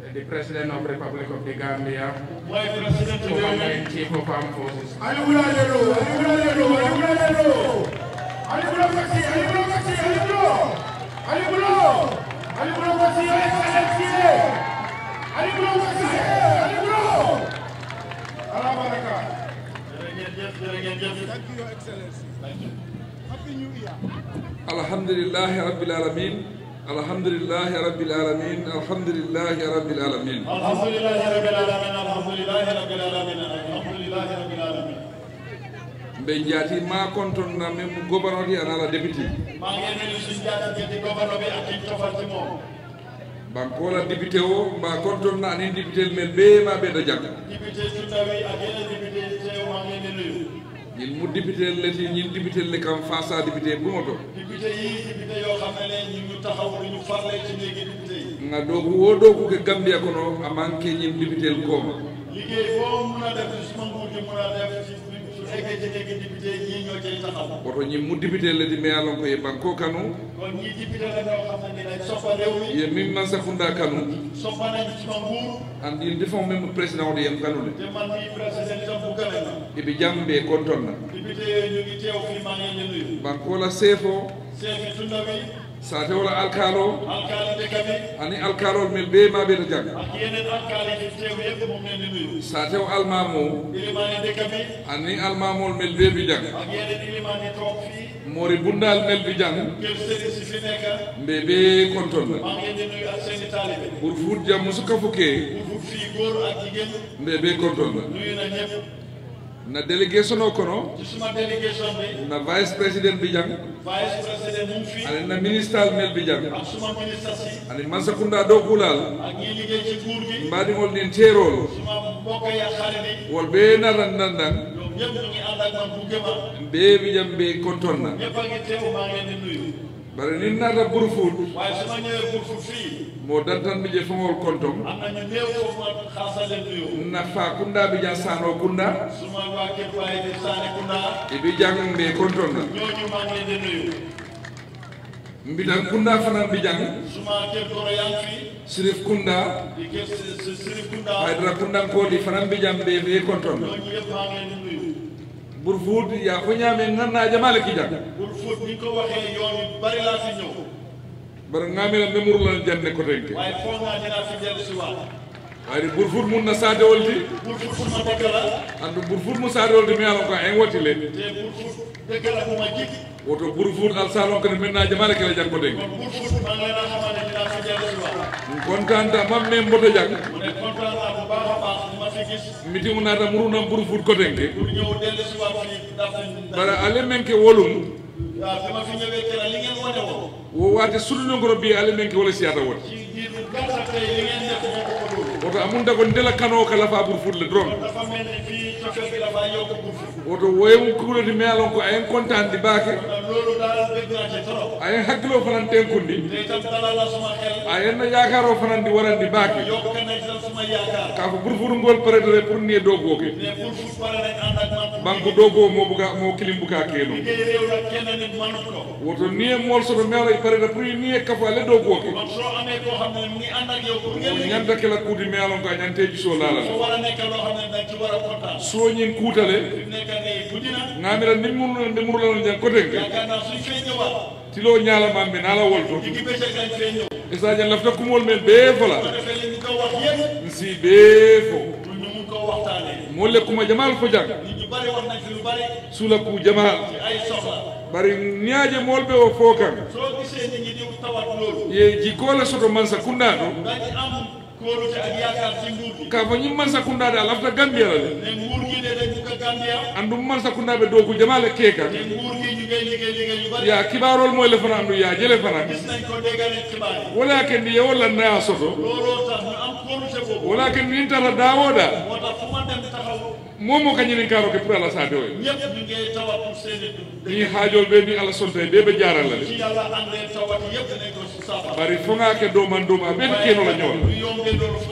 the President of Republic of the Gambia, mooy président réew mi Commander in Chief of Armed Forces, Ali Bulo Lelo, Ali Bulo Lelo, Ali Bulo Lelo. Ali Bulo Maxi, Ali Bulo Maxi, Ali Bulo. Ali Bulo. Ali Bulo Maxi, Your Excellency. Ali Bulo Maxi, Ali Bulo. Allah baraka. jërëjëf jërëjëf Thank you, Your Excellency. Happy New Year. الحمد لله رب العالمين الحمد لله رب العالمين الحمد لله رب العالمين alhamdulilahi rabbil alamin alhamdulilahi rabbil alamin alhamdulilahi rabbil alamin mbe jaati ma konton na men mo gouverneur yi anala député maa ngi nuyu suñu jaatante di gouverneur bi ak ci tofal ci moom bankola député o mba konton na anin député men be ma be da jak député su ndaw yi ak yeneen député yi teew maa ngi leen di nuyu ñin mu député leti ñin député le kam fasa député bumoto député yi député yoo xam ne ne ñu ñu taxaw du ñu farle ci néegi député yi nga dogu wo dogu ke gambia kono amanke ñin député koma liggéey boo mun a def ci suma nguur gi mun a def ci su eggee ci néegi député yi ñii ñoo cay taxaw woto ñin mu député leti me alon ko e banko kanu kon ñii député la ñoo xam ne ni dañ soppa réew mi ye min man sakunda kanu soppa nañ suma nguur andi defon même président o de yem kanule te man mii président itam bu gën a na ibi jambe konton na député yooyu ñu ngi teew fii maa ngi leen di nuyu bankola sefo chef yi tunda bi sate wala alkalo alkaali dëkk bi ani alkalol mel be ma be da jag ak yeneen alkaali yi teew yëpp moom leen di nuyu satew almamo ilimaani dëkk bi ani almamol mel be bi jag ak yeneen ilimaan yi toog fii mori bundal mel bi jang kër sëriñ si fi nekk mbe be konton na maa ngi leen di nuyu ak seeni taalibe pour fut jam musu kafuke bu fii góor ak jigéen mbe be konton na nuyu na ñëpp na délégation o kono ci suma délégation bi na vice président bi jang vice président mu ngi fii ani na ministre mel bi jang ak suma ministre si ani mansakunda do kulal ak ñi liggéey ci nguur gi mbadingol din terol suma mbokk yi ak xarit yi wol be naran nandan ñoom ñëpp ñu ngi ànd ak man bu gëma be bi jam be konton na ñëpp a ngi teew maa ngi leen di nuyu bare ni nata burfut waaye su ma ñëwee pour fu fii mo dantan mi je fongol kontom am na ñu néew foofu ma xaasa leen nuyu na fa kunda bi jan sano kunda suma waa kër baay di Saane Kunda e bi jang mbe konton na ñooñu maa ngi leen di nuyu mbitan kunda fanan bi jang suma kër goro yaa ngi fii sirif kunda di kër si si Sirif Kunda haydara kundan kodi fanan bi jam be be konton na ñooñu yëpp maa ngi leen di nuyu burfut ya fo ñame nganna jamale ki jang pour fóot ni ko waxee yoon yu bari laa fi ñëw bar ngamela memur la janne ko tenke waaye foog naa dinaa fi dellu si waat ayri burfut mun na sade wolti pour fóot suma dëkk la andu burfut mu sade wolti mi alon ko en woti le te pour fóot dëkk la bu ma jig woto burfut al salon ko menna jamale ki la jang ko tenke kon pour fóot maa ngi leen a xamal ne dinaa fi dellu si waat kontanta mamme mboto jang mu ne kontaan naa bu baax a baax li ma fi gis miti mu nata murunam burfut ko tenke pour ñëw dellu si waat fii ndax bara ale menke wolum waaw bi ma fi ñëwee keroog li ngeen wane woon wo wate sulunogoro bi ale menke wala siyata woti ci biir bu gàttal tey li ngeen def moo ko ko dóor woto amunta ko ndela kano kala fa burfut le dron dafa mel ni fii cofeel bi dafa yokk bu fi woto woyem kuloti mi alon ko ayen contante baake kon loolu daal bëgg naa ci trop ayen hakkilo fanan tenkundi te itam dalal la suma xel ayen na yakaro fanan di warandi baake yokk na itam suma yaakaar ka ko burfut ngol prétéré pour nie dogoke mais pour fu pare nañ ànd ak man banque dogo mo buga mo kilim buka keno liggéey réew nag kenn nit mënut ko woto nie mol soto mewla prétéré pour nie kafo ale dogoke kon soo amee koo xam ne mu ngi ànd ak yow pour ngeen liggéey ñanta kela kuuti mi alon ko a ñanteji so lala soo war a nekk loo xam ne dañ ci war a kontaan soñin kuutale fi mu nekk nii bu dina ngamira ni murno nde murlano jan kotenke yaakaar naa suñ fee ñëwaat tilo ñalamamɓe nala wolto digg bëccëg lañ fee ñëw e sadio lafta kumol men bee fola bu defee li ñu ko wax yëpp si bee fo pour ñu mun koo waxtaanee molle kuma jamal fo jang nit ñu bari wax nañ fi lu bari sula ku jamal ci ay soxla bari ñaaje molɓe o fo kan soo gisee nit ñi di tawat loolu ye jikole soto mansa kundaɗo dañ am kóolute ak yaakaar ci nguur gi ka fo ñim mansa kundaɗe a lafta gambiyala de ne nguur gi de dañ bugg a Gambia andum mansa kundaɓe dow ku jamale keeka te nguur gi ñu ngay liggéey liggéey yu bari ya kibarol moyle fana andu ya jele fana gis nañ ko déggal xibaar yi wala kendi ye walla naya soto looloo tax ñu am kóolute boobu wala kendi nin tata dawoɗa moo tax fu ma dem taxaw momo kañinin karo ke pour ala sade o ñëpp ñu ngay tawat pour seeni dund ni haajol ɓe ni ala sonta ɓe ɓe jaralla de ci yàlla àndee tawat yëpp dinañ ko saafara bari foŋa ke doman doma ɓen kenola ñola bu yombee loolu fu ñu jël ko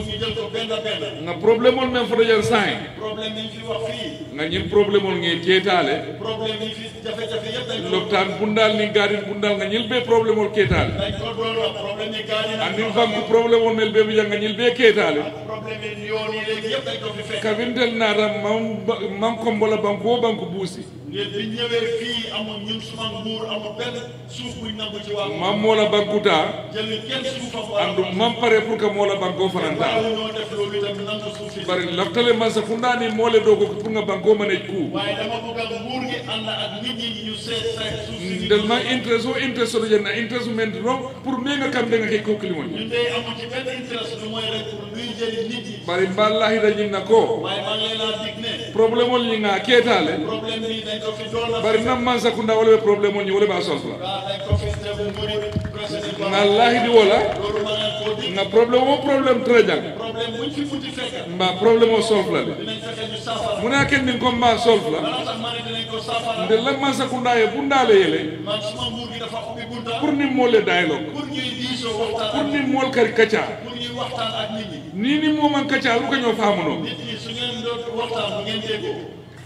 benn benn nga problème ol men foto jan sayi problème yi fi wax fii nga ñin problème ol nge keetale problème yi fi jafe-jafe yëpp dañ ko lopitaan bundal ni gaadin bundal nga ñil be problème ol keetale dañ ko doon wax problème yi gaar yi nag andin banque problème ol mel be bi janga ñil be keetale problème yi yoon yi léegi yëpp dañ ko fi fekk kabintel naata man man kombola banque o banque buusi ngeen bi ñëwee fii amul ñun suma nguur amul benn suuf buñ nangu ci wàllu man moola bankuta jël kenn suufam andu man pare pour que moola banque o fananta waaw ñoo def loolu itam nangu suuf si bari laftale man sa fundaani moole doo ko pour nga banque o manej ku waaye dama bëgg a nguur gi ànd ak nit ñi ñu seet seet suuf si ndel ma interest o interest oto jenna interest men non pour me nga kam de nga ke kokkilimoñ ñun de amul ci benn interest lu mooy rek pour luy jëli nit yi bari mballahi da ñin na ko waaye maa ngi leen a dig ne problème ol ñi nga keetale problème bi dañ ko fi doon a bari nam man sakunda wala ɓe probléme o ñi wala ɓa solfla waaw dañ ko fi def nguuri président nga lahidi wola loolu ma leen koo dig nga probléme o probléme très jang problème buñ fi munti fekk mba probléme o solfla de dinañ fexe ñu saafara muna ken nin comme mba solfla bala tax ma ne dinañ ko saafara nde lam man sakunda ye bundale yele man suma nguur gi dafa ubbi bunta pour ni molle dialogue pour ñuy diisoo waxtaan pour ak ni mol kari kaca pour ñuy waxtaan ak nit ñi ni ni moman kaca lu ka ñoo faamuno nit ñi su ngeen doon waxtaan bu ngeen déggoo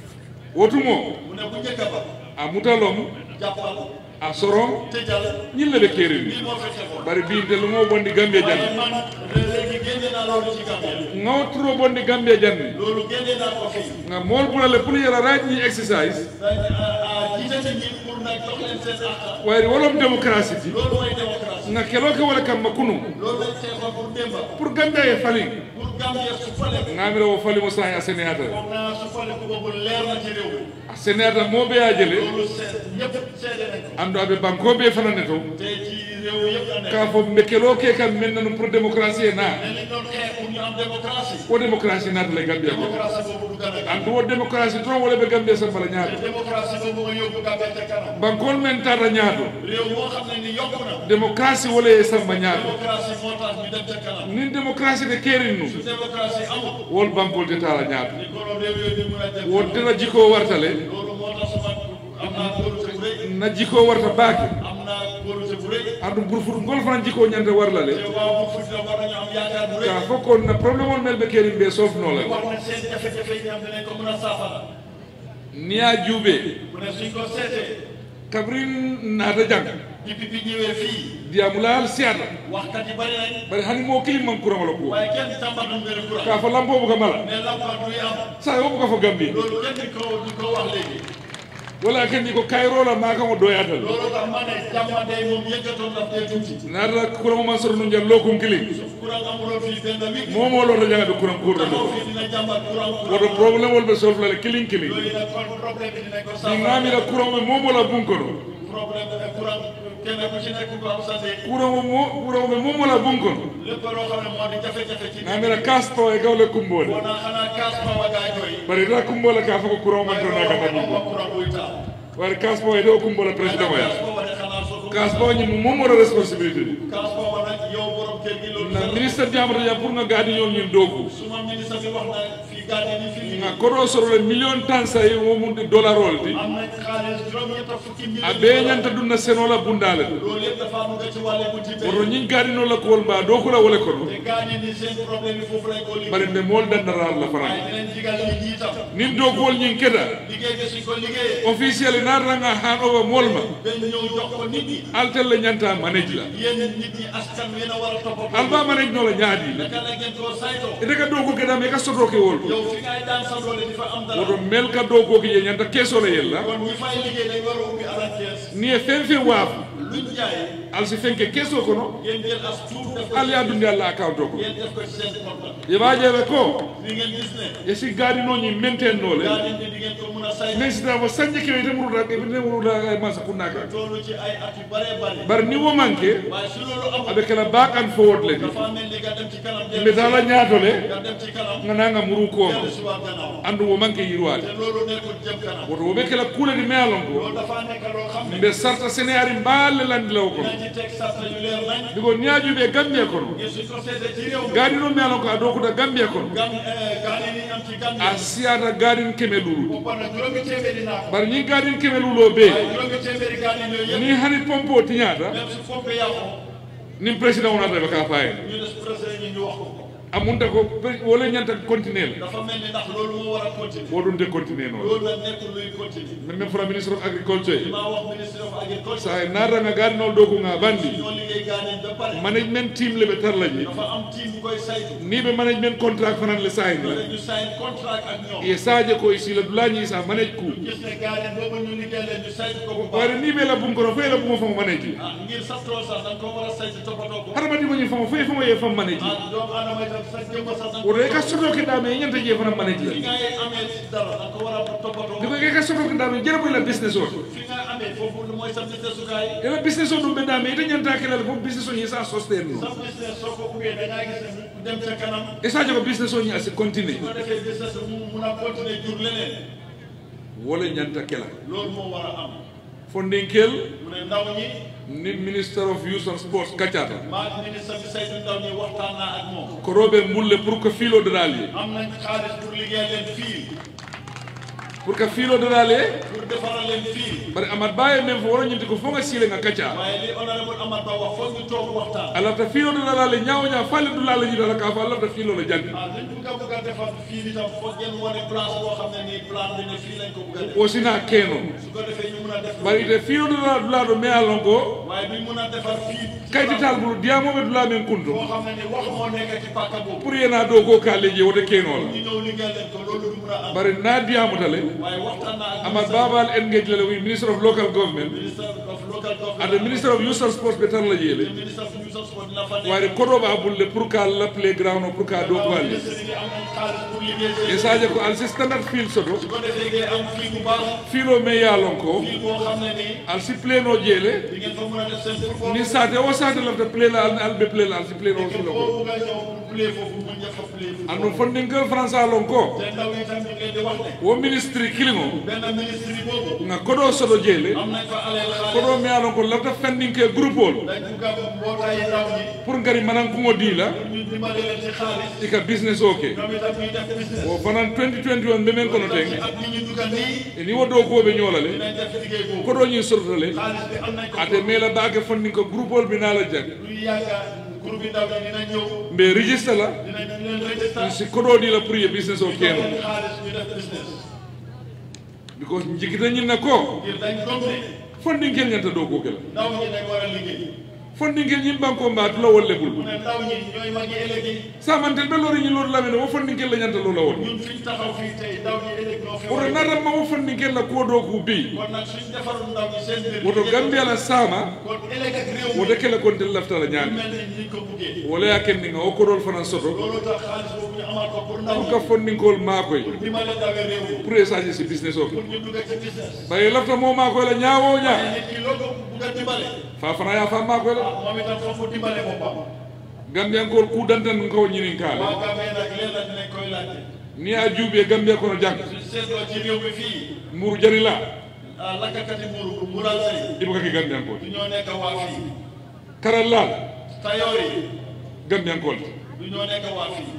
wotumo mu ne bu njëkk ba a mutalom jàppal a sorom tëjal ñille ɓe kerini lii moo fi xewoon bari binte lu mo bondi gambie waaye janni man léegi génne naa loolu ci Gambie ngawturo bondi gambie janni loolu génne naa ko fii nga mool bulale pour yara raaj ñi exercise dañ a jiite nit ñi pour nag jox leen seen àq wayri wolom démocratie ti loolu mooy démocratie nga kelo ke wala kamma kunu loolu lañ xeexoon pour démba pour gambia ye falin pour Gambie su fale ngamira wo falimo sahi a sénéata foog naa su fale ku boobu leer na ci réew mi a sénéata moɓe a jele loolu seet ñëpp seede nañ ko andu aɓe bankoɓe fanane to te ci réew yëpp la nekk ka fo ɓe kelo ke kam men nanu pour démocratie e na ne li doon xeex pour ñu am démocratie o démocratie naata le gambia ko démocratie boobu du gën a andu wo démocratie toon wala ɓe gambia sambala te ñaato démocratie boobu nga yóbbu Gambie ca kanam bankol men tata ñaato réew moo xam ne ni yokku na démocratie wala ye samba ñaato démocratie moo tax ñu dem ca kanam nin démocratie de kerin nu su démocratie amul wol bankol te tala ñaato ni kono réew yooyu di mun a dem won tena jikko wartale loolu moo tax sama am naa kóolute bu rëy na jikko warta baake am naa kóolute bu rëy andu burfut ngol fana jikko ñanta warlale te waaw bu futti war nañu am yaakaar bu rëy ka fo kon na probléme on mel ɓe kerin ɓe sofnola wax na seen jafe-jafe yi am dinañ ko mën a saafara niya juuɓe mu ne suñ ko seetee kabrin naata jang depuis bi ñëwee fii diyamulal siyata waxkat yi bari nañ bari hani mo kilim man kurangolo ko waaye kenn tàmbatu mbiru ka courant fo lampobu ka mala mais lampa duy am sa yo buka fo gambi loolu kenn di ko di ko wax léegi wala kendi ko kayrola ma kamo doyatal loolu tax ma ne jàmmande moom yëkkatoon daf dee tuuti naata kurang man soro nu jal lokum kili courant amuloon fii benn week momo lota jangade kurang kurdo taxaw do fii dina jàmbat courant woto courant probléme wol ɓe soflale kilin kilin yooyu nag kon problème bi dinañ ko ɗi saafara ngamira courant ɓe momola bunkono problème bi courant kenn ku ci nekk ko am sa ndéeg courant mo courant ɓe momola bunkono lépp loo xam ne moo di jafe-jafe ci ngamira kasto e gawle kumbode wona xanaa kaas pawa gaay koy bari ta kumbola ka fo ko courant man to naga waaye dañi moom courant buy taal wari kaspo e ɗo kumbola président o ya kaas pawa de xanaa soo ko kaspo ñi momola responsabilité ɗi kaas pawa nag yow borom kër gi loolu na sax ministre jamata jam pour nga gaadi ñol ñin dogu suma ministre bi wax na fii gardien yi fii nga koɗo sorole million tan sa e womude dollar ol di am nañ xaalis juróom-ñett fukki million a ɓe ñanta ɗum na senola bundale ɗo loolu yëpp dafa am nga ci wàlle bu ci woto ñin gaadinola kowol mba dow kula wole kono te gardien yi seen problème yi foofu lañ ko liggéey bari nde mool dandarar la waaye fanan dinañ digal nit ñi itam nin doguwol ñin keɗa liggéey bi suñ ko liggéeyee officiel natanga han owa moolma dañ ñëw jox ko nit ñi altelle ñanta manage la yéen nit ñi askan wi na war a toppatoo alba manage nola ñaadi naka la ngeen koo saytoo ete ka dogu keɗam e ka sotoke wol ko yow fi ngay daan sa doole di fa am dara woto mel ka dogoki ye ñanta keesole yella kon ñi fay liggéey dañ war a ubbi alal kees ni e fen fe waafu luñ jaay alsi fenke keeso kono ngeen jël as tuut def ko ali adunde allah account o ko ngeen def ko ci seen compte yeɓajeɓe ko ni ngeen gis ne e si gaadinoñi mentennole gardien bi di ngeen ko mun a saytu mais sitama sañde kewe temuruta temuruta masa kunnaka toolu ci ay at yu bare bare bar ni wo manque waaye su loolu amul aɓe kala bakan fowod le di dafa mel ni nga dem ci kanam dellu mbetala ñaatole nga dem ci kanam gananga muru kooma dellu si waat gannaaw andu wo manque yirwade te loolu nekkul jëm kanam woto woɓe kala kuuledi mealon ko loolu dafa nekk loo xam ne mbe sarta sénéari mballe landilaw kono dinañ ci teg sarta yu leer nañ biko ñaajuɓe gambie kono ngir suñ ko seetee ci réew mi gaadino mealon ko a dokuta gambie kono gan gardien yi am ci gan a siyata gaadin keme lulude boppa na juróomi téeméeri naa ko bar ñi gaadin keme lulo ɓe waaye juróomi téeméeri gardien yooyu yëpp ni hani pompe o tiñata même su fompe yàqu nin président wonata ɓe ka fayen ñu des président yi ñu wax ko amunta ko pe- wala ñanta continuer la dafa mel ni ndax loolu moo war a continuer wo ɗum te continuer noon loolu nag nekkul luy continuer min min fota ministre of agriculture li maa wax ministre of agriculture sa e naatanga gaadinol dow ko nga bandi ñoo liggéey gaañeen ba pare management team le ɓe tarla je dafa am team bu koy saytu ni ɓe management contract fanan le sahin la ñu sign contract ak ñoom ye sadio ko sila dulañi sa manage ku gis ne gaañeen boobu ñu liggéey leen ñu saytu ko bu baax wayde ni ɓe la bum kono foye la bumo famo manage ah ngir sa tool sax da nga ko war a saytu toppatoo ko haɗa madi moñi famo foye famo ye fam manage ah doomu aadama itam sa jëmm sax da nga woto e ka soto keɗame e ñanta je fana manage fi la ngay amee dara da nga ko war a toppatoo ndiko e ka soto keɗame jere boy la business o fi nga amee foofu mooy sa business sukaay ela business o ɗum ɓeɗame ite ñanta kelal fof business o ñi sa sostene sa business soo ko ubbee da ngaa gis ne mu dem ca kanam e sadio ko business o ñi asi continue su ko defee business mu mun a continuer jur leneen wala ñanta kela loolu moo war a am fondinkel mu ne ndaw ñi ni minister of youth and sports kaccata maa ministre bi saytu ndaw ñi waxtaan naa ak moom ko roɓe mbulle pour que fiilo dodal ye am nañ xaalis pour liggéey leen fii pour que fiilo dodal ye pour defaral leen fii bari amad baye men fo woro ñinti ko fo nga siile nga kacca waaye li honorable Amad Ba wax foog ñu toog waxtaan alafta fiilo dodal le ñaawo ñaa falle dulala ñitala ka fo alafta fiilo le jangi ah liñ bugg a bugg a defar fii itam foog ngeen wane place boo xam ne nii plan bi ne fii lañ ko bugg a def o sina keno su ko defee ñu mun a def bari ite fiilo dodal dulado me alon ko waaye duñ mun a defar fii kaytital bulu diyamoɓe dula men kunto boo xam ne ni wax moo nekk ci pàkka boobu pour yena do ko ka leje wote kenola ñu ñëw liggéey leen ko loolu du mun a am bari na diyamutale waaye waxtaan naa ak amad babal engage lale wi ministre of local government minister of local government ade ministre of youth and sports ɓe tan la jeele minister of youth and sport dina fa nekk wayde koɗoɓa bulle pour ka la playground o pour ka do ko alle ministre yi am nañ xaalis pour liggéey e sadio ko alsi standard field soto su ko defee ngeen am fii bu baax fiilo me yalon ko fii boo xam ne nii alsi pleno jeele di ngeen fa mën a def seen football ni sate o sate lafta plela alɓe plela alsi pleno o sulo ko boo bugg a ñëw pour play foofu mun nga fa play foofu andu fondinkel france alon ko te ndaw yi tam ñu ngi leen di wax ne wo ministre kilimo benn ministre yi boobu nga koɗo soɗo jeele am nañ fa aleel xaalis koɗo me alon ko lafta fandinke groupe ol dañ bugg a mbootaay ndaw ñi pour ngari manankuŋo diila pour ñu dimbale leen ci xaalis ika business o ke ñoom itam ñuy def business o fanan 2021 ɓe men kono ten ak ñi ñu dugal nii e ni wo dow koɓe ñoolale dinañ def liggéey boobu koɗo ñin sototale xaalis bi am nañ ko ate mela baake fondinko groupe ol bi naala jag luy yàgga groupe bi ndaw ñi dinañ ñëw mbe registre la dinañ leen register si koɗo ɗi la pour ye business o jox keno leen xaalis ñu def business because jikita ñinna ko ngir dañ gëm ne fondinkel ñanta dow kokela ndaw ñi dañ war a liggéey fondinkel ñin banko mbatula wolle mu bul ne ndaw ñi ñooy magi ëllëg yi samantel ɓe lori ñin lori lamine wo fondinkel la ñanta lola won ñun fiñ taxaw fii tey ndaw ñi ëllëg ñoo fi war woto a natanma wo fondinkel la kuwo dow ku bi kon nag suñ defarul ndaw ñi seen mbir woto gambia la sama kon ëllëg ak réew mi woto kele kontel laftala ñaami mel ni ñu ko buggee wala ya kendinga o koɗol fanan soto loolu tax xaalis boobu ñu amaat ko pour ndaw pour ñi ka fondinkol makoy pour dimbale ndawe réew mi pour essager si business o ke pour ñu dugg ci business ɓaye lafta mo makoy la ñaawo ñaa mais nit ki loo ko bugg a dimbale fa fana ya fa makoy la ah moom itam foofu dimbale boppam gambiyankol ku dantan kawo ñinin kaale waa Gambie nag leen la dinañ koy laajte ni a juuɓe gambia kono jang suñ seetloo ci réew mi fii muru jani la ah lakkati mburu bu mural sëy ibo kaki gambiyankol du ñoo nekk waa fii karal laal tayoor yi gambiyankol du ñoo nekk waa fii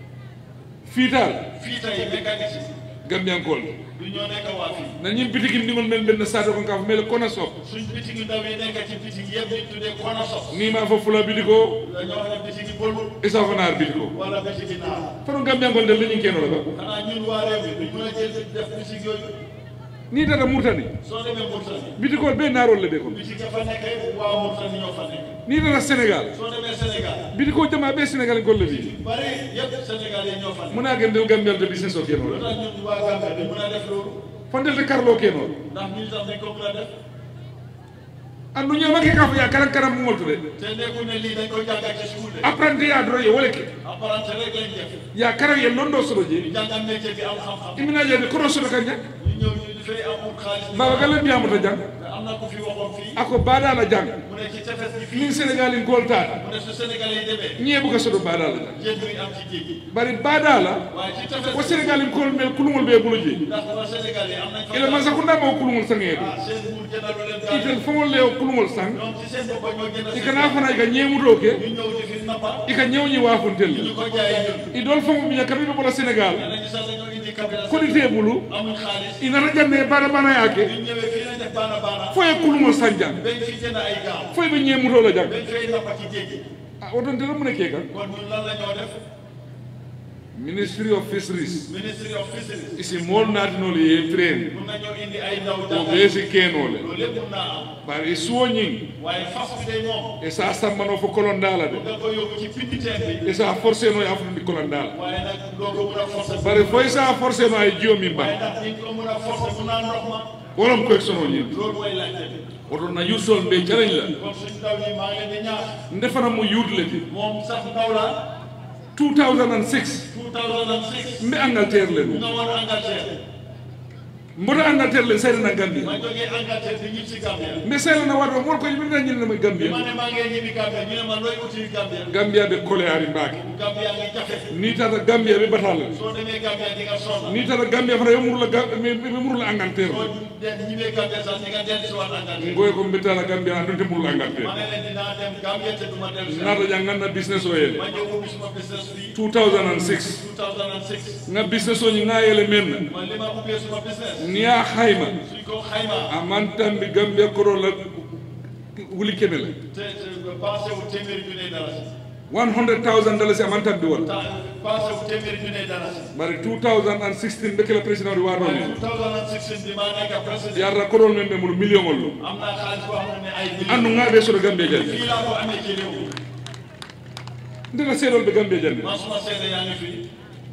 fiital fii tey mécanicien gambiyankol du ñoo nekk waa fii na ñim bitiki ndigol men ɓenne sate kon ka fo mele kona sop suñ bitigi ndaw yi nekk ci bitigi yëpp ñu tuddee kona sos ni ma fo fula bitiko dañoo wax ne bitigi bolul isa fo naar bitiko wala bitigi naar fano gambiyankol ndel leñin kenola ba xanaa ñun waa réew mi duñ mën a jël def bitigi yooyu ni tata murtani soo demee Mauritanie bitikol ɓe naarol le ɓe kon bitigi fa nekk waa Mauritanie ñoo fa nekk ni tata sénégal soo demee Sénégal bitiko jama ɓe sénégal en golle wi bari yëpp Sénégal yi ñoo fa nekk mona gendel gambiyal de business o lu kenola tax ñun waa Gambie duñ mën a def loolu fondelde karlo kenol ndax ñun sax dañ ko mën a def andu ñamake ka fo ya karan karam mumol to de te nekkul ne lii dañ ko jàngal ci school de apprenti ya doro ye wole ke apprenti rek lañ def ya karan ye londo soɗo je ñu jàngal métier bi am xam-xam iminajeede kono soɗo kan jak ñu ñëw ñu dafay am ut xaalis baba galle mbiyamata jang te am na ko fi waxoon fii ako baɗala jang mu ne ci tefes gi fii min sénégal in goltata mu ne su Sénégalais yi demee ñeebuka soɗo baɗala jang jën bi am ci géej gi bari baɗala waaye ci tefes ko sénégal in kol mel kulugol ɓe bulo je ndax waa Sénégalais yi am nañ fa ila man sakundama o kulugol sangeede ah seen nguur jëndalu leen gaal itel fogol le o kulugol sang ñoom ci seen bopp ñoo gën a ikana fana ika ñeemuto ke ñu ñëw di fi nappa ika ñewñi wafuntel ñu ko jaayee ñun idol fogo miña kaɓeɓe ɓola sénégal nee nañu sax dañoo indi capital koɗite bulu amul xaalis inata janne baɗa bana yake ñu ñëwee fii lañ def baana baana foye kulugol san jang bañ fi jënd ay gaal foye ɓe ñeemutola jang bañ fay nappa ci géej gi a oton tela mune ke kan kon ñun lan la ñoo def ministry of fisheries ministry of fisheries isi mool naatinolu ye train mun nañoo indi ay ndaw o jàngal ɓee si keenole loolu lépp mun naa am bari suwo ñing waaye fas bi day moom e sa sammano fo kolondala de nga ko yóbbu ci pinditeen bi e sa forcé no ya fundi kolondala waaye nag doo ko mun a forcer bari foy sa forcé no ay jiyo min waaye ba ndax ni ko mun a forcer mun naa ndox ma wolom koye sono ñin loolu mooy laajte bi oto na yussol mbe calañ la kon suñ ndaw ñi maa ngi leen di ñaax ndefana mo yuurde ti moom sax ndaw la 2006 2006 mbe Angleterre le nga no war Angleterre mboto Angleterre le saydana Gambia ma jógee Angleterre di ñibbi si Gambia mbe saydana waɗo mol ko yimɓe ñin nama bi Gambia ma ne maa ngi ñibbi Gambia ñu ne ma looy uti Gambia Gambia ɓe kole ari mbaake Gambia ngi jafe ni tata Gambia ɓe batala soo demee Gambia di nga sonn ni tata Gambia fana ɓe murla ɓe murla Angleterre soo dem ñibbee Gambia sax di nga dellu si waat Angleterre ngoy ko mbittala Gambia andunte murla ma Angleterre ne leen dinaa dem Gambia te du ma dellu si nata jang ganna business o yele ma ñëw ubbi suma business bi 2006 2006 nga business o ñi nga yele men man li ma ubbee suma business ni ya xayma suñ ko xaymaa a mantambi Gambia koro la wuli keme la te te passé wu téeméeri junne dalasi 100000 dollars a mantambi wala ta passé wu téeméeri junne dalasi bari 2016 ɓe kela président ɗo waɗo waaye ni 2016 bi maa nekk président yarra korol men ɓe mulu million ol ɗo am naa xaalis boo xam ne ay andu millions ngaɓe soto Gambia jande fii laa ko amee ci réew mi ndena seeɗol ɓe Gambia jande man suma seede yaa ngi fii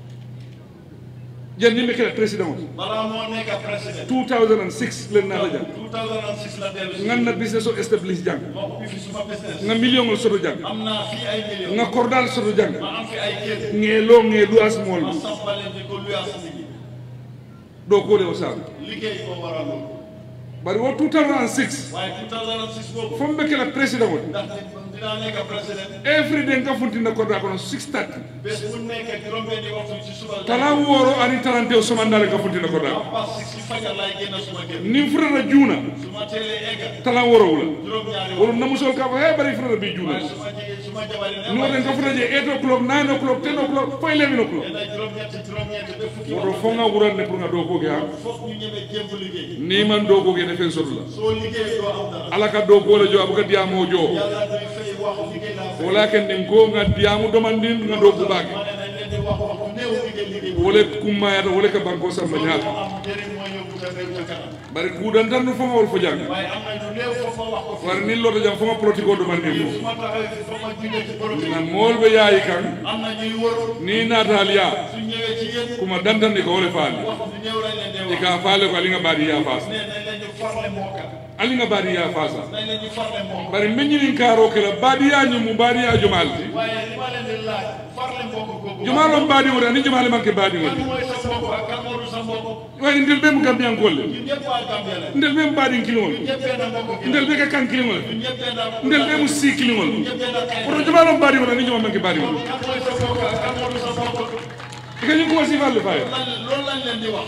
jan yimɓe kela président o balaa moo nekk président 2006 len nata jang 2006 la dellu si ganna business o établis jang ma ubbi fi suma business nga million ol soto jang am naa fii ay millions nga kordal soto jang ma am fi ay kër nge lo nge luas mol ma sampaleen di ko luyaas nit ñi ɗo kode o saabu liggéey moo waral loolu bari wo 2006 waaye 2006 boobu fomɓe kela président o ndax dinaa nekk président every day nga funtinna korda kono 630 bés bu nekk juróom-benni waxtu ci suba tala woro ani talante o somandale nga funtinna korda am pas si si fajar laay génn suma kër nin futata juuna su ma teelee egg talan woro wula juróom-ñaari wolo waxtu namusol ka fo he bari futata bi juuna waaye su ma jigéen su ma jabari ne ni woten ka futa je 8 o'clock 9 o'clock 10 o'clock fo 11 o'clock nee na juróom-ñetti juróom-ñetti ba fukki woto waxtu fo nga wuranne pour nga do koke ha foog ñu ñeme jéem liggéey ni man do koke ne fen soto la soo liggéeyee doo am dara ala ka do ko la jo abuka diamo jo yàlla duy fay wax liggéey laa fay wala ken den ko nga diamu domandin nga do ko bake ma ne nañ leen di wax waxtu néew liggéey liggéey wole kummayata wole ka banko samba moo ñaata am njëriñ mooy yóbbu sa réew ca kanam bari kuudantan no foma wol fo jang waaye am na lu néew foog ma wax ko war ni lota jam foma politique o domandin mo su ma taxawee fi foog ma jugee ci politique na moolɓe yaayi kan am na ñuy wër ni natal ya su ñëwee ci yéen kuma dantandi ko wole faali wax lu néew lañ leen di e wax ka faale ko alinga baadi ya faasa nee nañ leen ñu farle mooka alinga baadi ya faasa nañ leen ñu farle mooka bari meññinin kaaro kela baadiyañu mu baadiya jumalti waaye li ma leen di laaj farle mbokk googu jumalon baadi wota ni jumale manque baadi kan woti mooy sa mbokk ak kan moo du sa mbokk wayni ndel ɓe mo gambiyankolle ñun ñëpp waa Gambia la ndel ɓe mo baadin kiliŋol ñëpp benn mbokk gi ndel ɓe ka kan kiliŋol ñun ñëpp benn ndel ɓe mo sii kiliŋol ñëpp benn xeet oto jumalon baadi wota ni juma manque baadi wol kan mooy sa mbokk ak kan moo du sa mbokk e kañum kuma sifalle faye lan loolu lañ leen di wax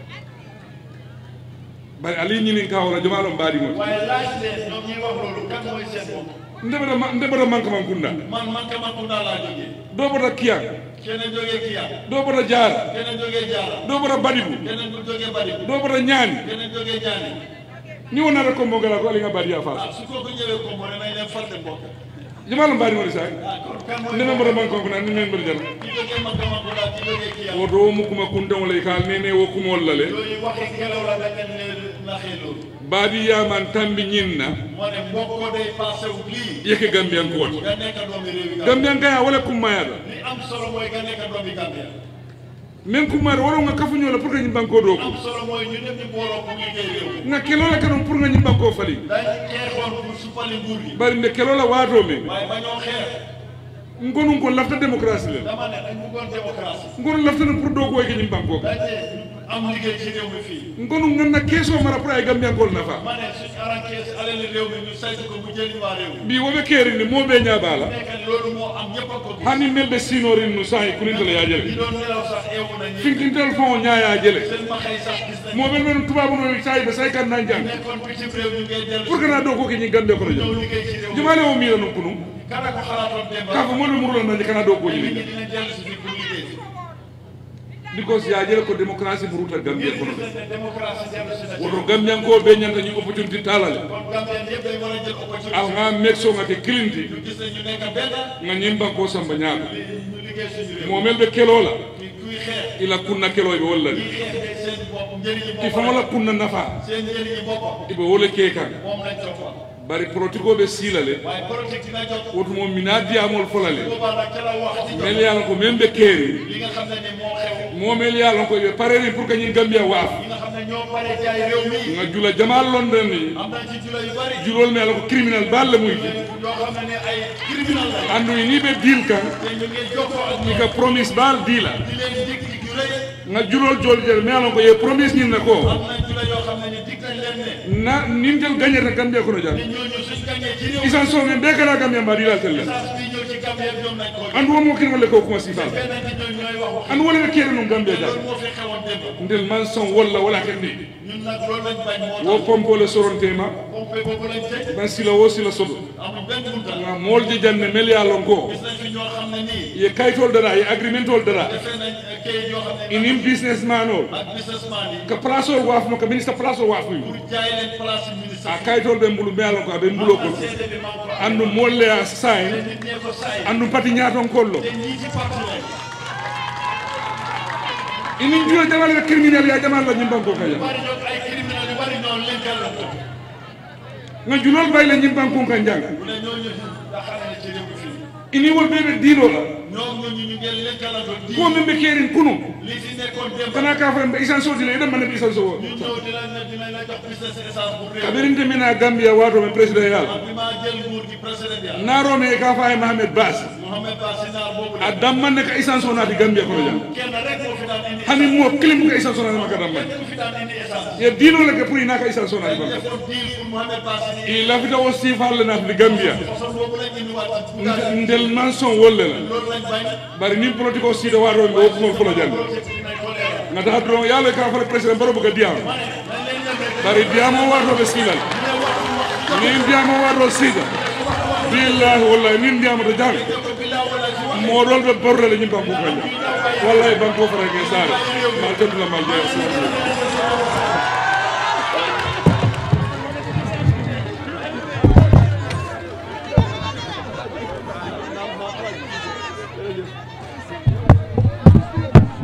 bari ali ñinin ka wona jumalon baadi wol waaye laaj leen ñoom ñuy wax loolu kan mooy seen mbokk ndeɓata ndeɓata manque man kunda man man ka man Kunda laa jógee do bota kiyan keneen jógee Kiya do bota jaara keneen jógee Jaara do bota badibu keneen du jógee Badibu do bota ñaani keneen jógee Jaani ni wonata combo gala ko alinga baadi ya faasa ah su kooku ñëwee ko moo ne nañ leen farle mbokk jumalon baadi woni sa ah kon kan mooy ndeme bota manque man kuna ni men mbeɗa jala ki jógee man ka man Kunda ki jógee Kiya woto wo mukkuma kuntaŋo le ka nene wo kumol la le yooyu waxi ngelaw la dañ leen leen naxee loolu baadi yaman tambi ñin na moo ne mbokk day passé wu lii yeke gambiyankooti nga nekk doomi réewi Gambia gambiyankaya wala kummayata li am solo mooy nga nekk doomi Gambia min kummayata wala nga kafuñola pour que ñim banko do ko am solo mooy ñu ñëpp ñu booloo pour liggéey réew nga kelola kanon pour nga ñim banko fali dañ xeexoon pour suppali nguur gi bari nde kelola waato men waaye ba ñoo xeex ngonun ko lafta démocratie le dama ne dañ bëggoon démocratie ngonu laftana pour do koy ke ñim banko dañ ne am liggéey ci réew mi fii ngonu ganna keeso mara pour ay gambiyankol nafa ma ne suñ arankees alali réew mi ñu saytu ko mu jëriñ waa réew mi mbi woɓe keerinde moɓe ñaabala nekk loolu moo am ñëpp a ko gis hani melɓe sinorin no sahi kulintele ñi yajele doon nelaw sax eewu nañu finkintel fon o ñaayajele seen maxay sax gis nañ moɓen men tubabuno sahi ɓe sahi kan nan jang nekkoon bitim réew ñu ngay dellu pour que na do ko ke ñi gande kono ñëw jam liggéey ci réew mi jumale o mira non kunu kada ko xalaatoon démb ka ko moɗo murula nanje kana do ko nit ñi ñi dinañ dellu si fii pour liggéey because yajele ko démocratie muruta gambia ngir kono gis nañ ne démocratie dellu si na ci woto gambian ko ɓe ñanta ñi opportunité talale kon Gambien yëpp dañ war a jël opportunité al nga meg so ngate kilinti ñu gis ne ñu nekk benn nga ñim banko samba ñaaka ñu liggéey liggéey suñu réew momel ɓe kelola ki kuy xeex ila kunna keloɓe wollani kuy xeex de seen bopp njëriñu i boppam famola kunna nafa seen njëriñu boppam iɓe wole kekan moom lañ toppoon bari protikoɓe siilale waaye politique dina jot wotumo mina diyamol folale boobaa nag ca la wax ci jot mel yalan ko men ɓe keeri li nga xam ne ni moo xew momel yalan ko ɓe pareri pour kañin gambia waaf ñi nga xam ne ñoo bare jaay réew mi nga jula jamal london ni am nañ ci jula yu bari julol mi ala ko criminal balle muyti yoo xam ne ne ay criminal la andu ni ɓe diil kan te ñu ngi jokkoo ak ñoom ka promise bal diila di leen dig dig yu rëy nga julol jol jel mi ala ko ye promise ñin na ko am nañ jula yoo xam ne ni dig nañ leen ne na nin jël gagnata gambia kono jam te ñooñu suñ gañee ci réew isan so men ɓe kana gambia mba dilal tellen message bi ñëw ci Gambie ñoom nañ ko andu womo kin wolle ko kuma sibal benn ci ñoom ñooy wax wax andu wole ɓe keere num gambia jam loolu moo fi xewoon démb ndel man son wolla wala ken ni ñun nag loolu lañ bañ moo wo tax pompole sorontema pompe boobu lañ tëj ban sila wo sila soɗo amul benn bunta nga molde janne mel yalon ko gis nañ fi ñoo xam ne nii ye kaytol dara ye agreementol dara defee nañ kayit yoo xam ne inin businessman o ak businessman yi ka place o waafmo ka ministre place o waafuy pour jaay leen place yu ministre a kaytol ɓe mbulu mbiyalon ko aɓe mbulo kol seede bi maa ngi ko am andu molle a sayn nit ñee ko saay andu pati ñaton kollo te ñii ci parti lañ inin juula jamal ɓe criminel ya jamal la ñimbanko kaya bari ñoom ay criminel yu bari ñoo lenkal la ko nga julol bayle ñimbankon kan jang bu ne ñooñu daxale na ci réew mi fii ini wol ɓeɓe diinola ñoom ñooñu ñu ngeen lenkalando di ko min ɓe keerin kunu lii fi nekkoon démb kana ka fo ɓe isan sodile eɗen manne ɓe isan sowo ñu ñëw dinañ la dinañ la jox business essence bu réew kaɓerinte mina gambia wato men président yal bi maa jël nguur gi président ya narome e ka fa e mahamed bas Mohamed Ba Sinaar boobu a la dammanne ka isan so naati gambia kono jang kenn rek moo fi daan indi hani mo kilim ka isan so naati maka dammanne kenn fi daan indi essence ye diinole ke pour inaka isan so naati dañ maka defoon deal pour Mohamed Ba Sinaar i lafita o sifalle naatde gambia façon boobu lañ indiwaat ci Bougazelli Nde- ndel man son wolle la loolu lañ bañ bari nin politique o siida waatoɓe ɓe woppumol fula jande projet bi dinañ ko leeral ngata doron yaalo ka fale président baro boka diyama ma ne nañ leen yem rek bari diyamo waatoɓe siilal ne waxtu wax nin diyamo waato siida billahi wallahi nin diyamata jang ko bilaa wala ci wax moɗon ɓe borrele ñim banko kaña wallahi banko farake saare mal tentula mal jeeya